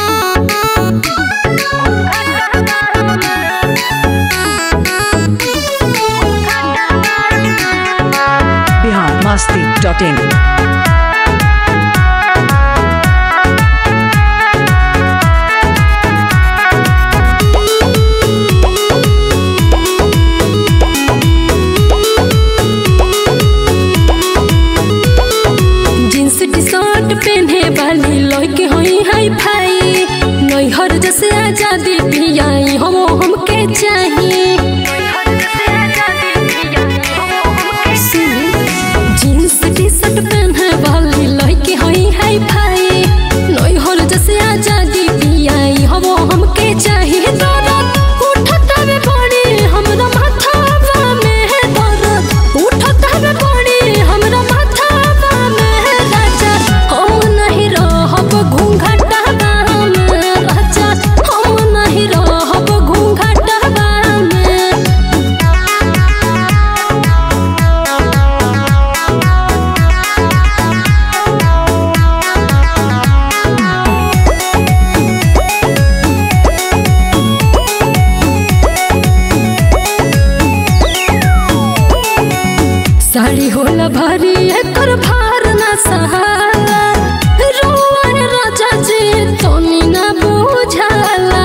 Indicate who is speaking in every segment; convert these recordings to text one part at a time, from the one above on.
Speaker 1: बिहार मस्ती dot in
Speaker 2: jeans T shirt पहने वाली लड़के होई हाई फाई नैहर जैसे आजादी पियाई हम हमके चाहिए जींस टी शर्ट पहने वाली लड़के होई हाई फाई नैहर जैसे आजादी पियाई हम हमके चाहिए दर्द उठत हवे बड़ी हमरा माथावा में है दर्द उठत हवे बड़ी हमरा माथावा में है राजा हम नहीं रहब घूंघटवा में राजा हम नहीं रहब घूंघटवा में साड़ी होला भारी एकर भार ना सहाला रोआ राजा जी तोनी ना बुझाला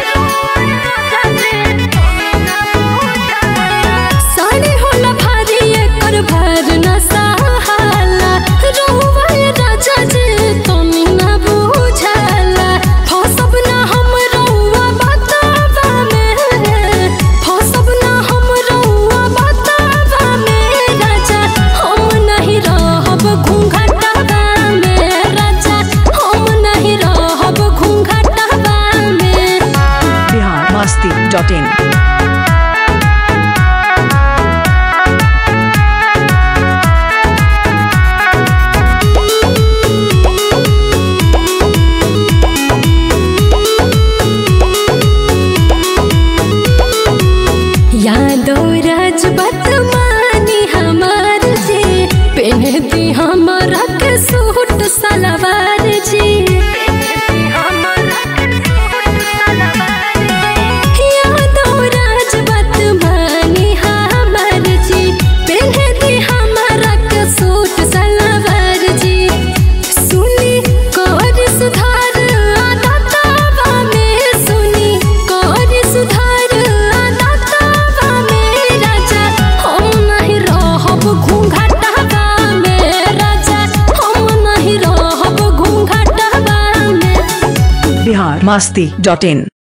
Speaker 2: साड़ी होला भारी एकर भार ना सहाला रोआ राजा जी तोनी ना बुझाला फसब ना हम रउआ बतावा में फसब ना हम रउआ बतावा में राजा हम नहीं रहब घूंघटवा में राजा हम नहीं रहब घूंघटवा में
Speaker 1: बिहार मस्ती डॉट इन
Speaker 2: यादो राजबत मानी हमार जी पहनती हमारा के सूट सलवार जी यादो राजबत मानी हमार जी पहनती हमारा के सूट सलवार जी सुनी कर सुधार आदतवा में सुनी कर सुधार आदतवा में राजा हम नहीं रहब घूंघटवा में राजा हम नहीं रहब घूंघटवा में
Speaker 1: बिहार मस्ती डॉट इन